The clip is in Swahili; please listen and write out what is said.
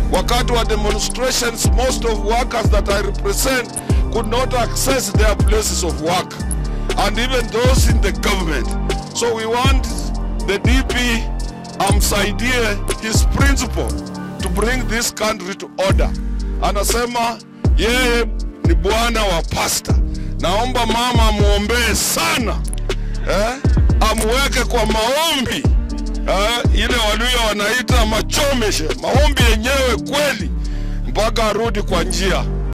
Wakati wa demonstrations, most of workers that I represent could not access their places of work, and even those in the government. So we want the DP amsaidie his principle to bring this country to order. Anasema yeye ni bwana wa pasta. Naomba mama amwombee sana eh, amweke kwa maombi eh, ile walio wanaita machomeshe, maombi yenyewe kweli, mpaka arudi kwa njia.